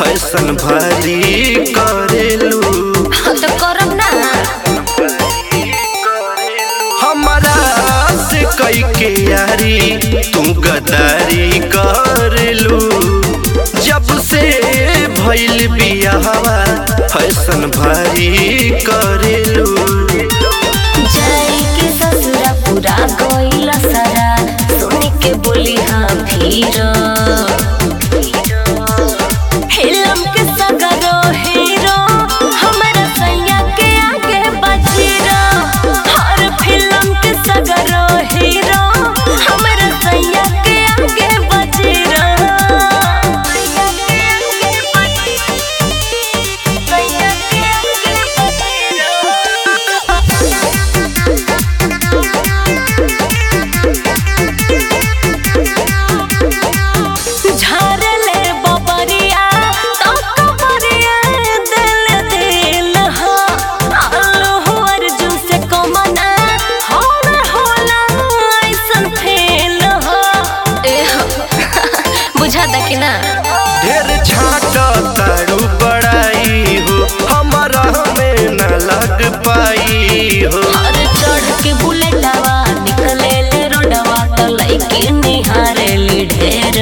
fashion भारी करेलू हाँ तो करम ना हमारा से कई के यारी तू गदारी करेलू जब से भइल बियाहवा फैशन भारी करेलू जाई के ससुरा पूरा गइला सारा सुन के बोली हाँ फिर फिल्म के सगरो हीरो हमारा सैया के आगे बजीरो हर फिल्म के सगरो हीरो हमारा सैया के आगे बजीरो सैया के आगे सैया के आगे झारले बबरिया तो कबरिया दिल दिल हो आलू हो अर्जुन से कमना होना होला ऐसन फेल हो ए हो बुझाता कि ना ढेर छाट तारू बड़ाई हो हमारा में न लग पाई हो और चढ़ के बुलेटवा निकले ले रोडवा तो लइके निहारे ली ढेर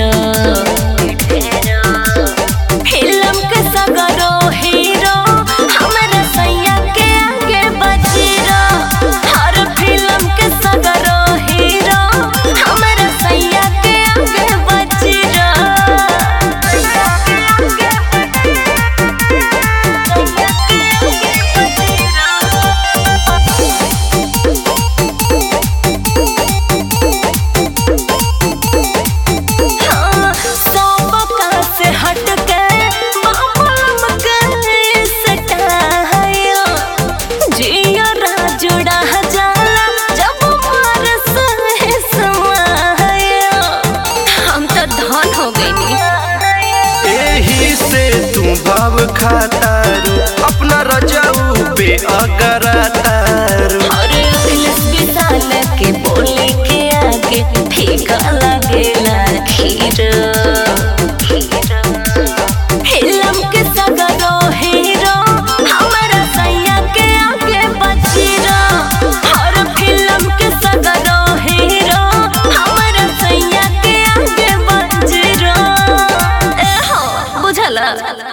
फिल्म के सगरो हीरो हमारा सैया के आगे बजीरो हर फिल्म के सगरो हीरो हमारा सैया के आगे बजीरो सैया के आगे सैया के आगे बजीरो हाँ, सबका से हट के बाबा के सटायो जियो राजुड़ा जाला जब मार सहे समायो हम तो धन हो गई एही से तू भाव खातारू अपना रजाऊ पे अगरा तारू और अखिलेश विशाल के बोले के आगे फीका लगेला खीर फिल्म के सगरो हीरो हमारा सैया के आगे बजीरो हर फिल्म के सगरो हीरो हमारा सैया के आगे बजीरो ए हो बुझला